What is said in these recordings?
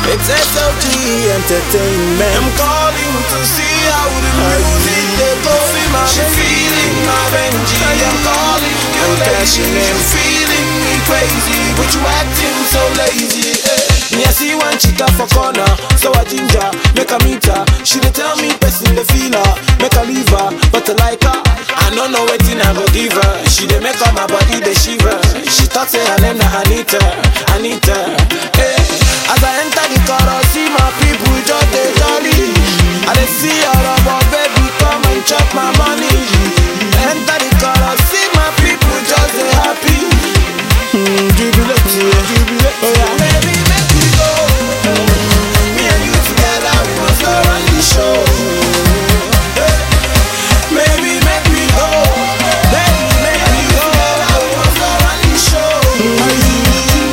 It's SOG Entertainment. I'm calling to see how the music they go. She feeling my Benji. I'm calling you I'm cashing lady. in. You feeling me crazy, but you acting so lazy. eh. Me I see one chica for corner, so I ginger, make a meet her. She dey tell me person dey feel her, make her leave her, but I like her. I don't know wetin I go give her. She dey make all my body dey shiver. She talk say her name na Anita, Anita. Hey, as I enter the chorus, see my people just dey jolly. I dey see all of our baby come and chop my money. Enter the chorus, see my people just dey happy. Mm, jubilate, yeah, jubilate, oh yeah. Baby, make we go. Me and you together, we must go run the show. Baby, make we go. Baby, make we go. Together, we must go run the show.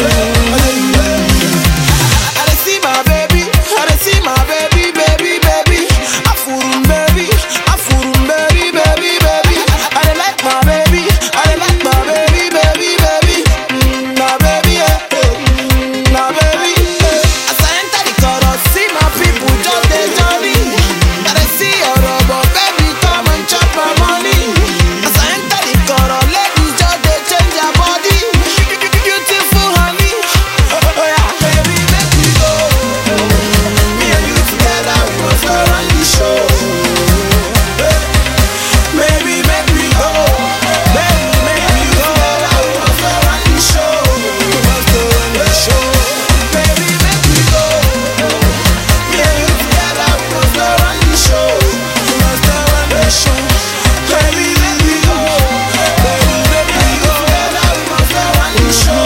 I dey see my baby, I dey see my baby, baby, baby. Afurum baby, afurum baby, baby, baby. I dey like my baby, I dey like my baby, baby, baby. Mm, my baby, eh, eh, mm, my baby. eh. As I enter the chorus, see my people just dey jolly. I dey see your rubber, baby, come and chop my money. As I enter the chorus, ladies just dey change their body. Beautiful honey, oh, oh yeah. Baby, make we go. Me and you together, we must go run the show. Baby, make we go. Baby, make we go. Together, we must go run the show. We must go run the show. Baby, make we go. Me and you together, we must go run the show. We must go run the show. Baby, make we go. Baby, make we go. Together, we must go run the show.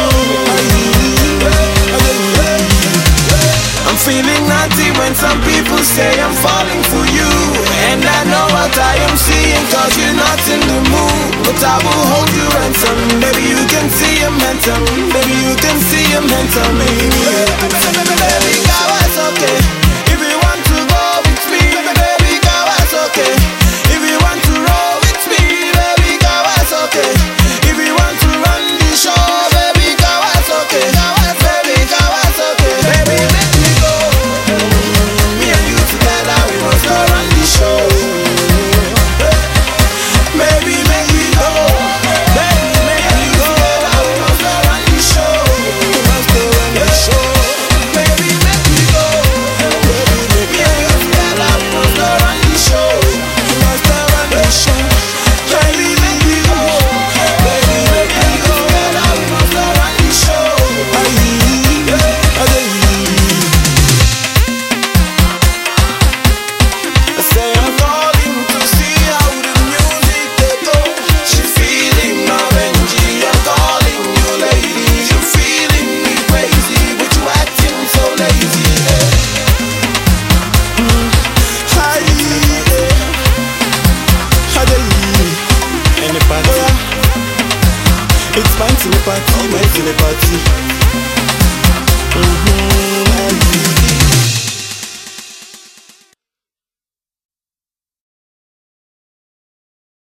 I'm feeling naughty when some people say I'm falling for you. And I know what I am seeing, cause you're not in the mood. But I will hold you ransom. Baby, you can see I'm handsome. Baby, you can see I'm handsome. Baby, baby, girl, it's okay. If you want to go with me, baby, girl, it's okay. If you want to roll with me, baby, girl, it's okay. If you want to run the show, baby, girl, it's okay. Baby, girl, it's okay. Baby, make we go. Me and you together, we must go run the show. Baby, make we go. Baby, make we go. Together, we must go run the show. We must go run the show. Baby, make we go. Me and you together, we must go run the show. We must go run the show. Baby, make we go. Baby, make we go. Together, we must go run the show. I say I'm calling to see how the music they go. She feeling my Benji, I'm calling you lady. You feeling me crazy, but you acting so lazy. eh. Hi, yeah. Hi, Any party? It's my to the party, my to the party.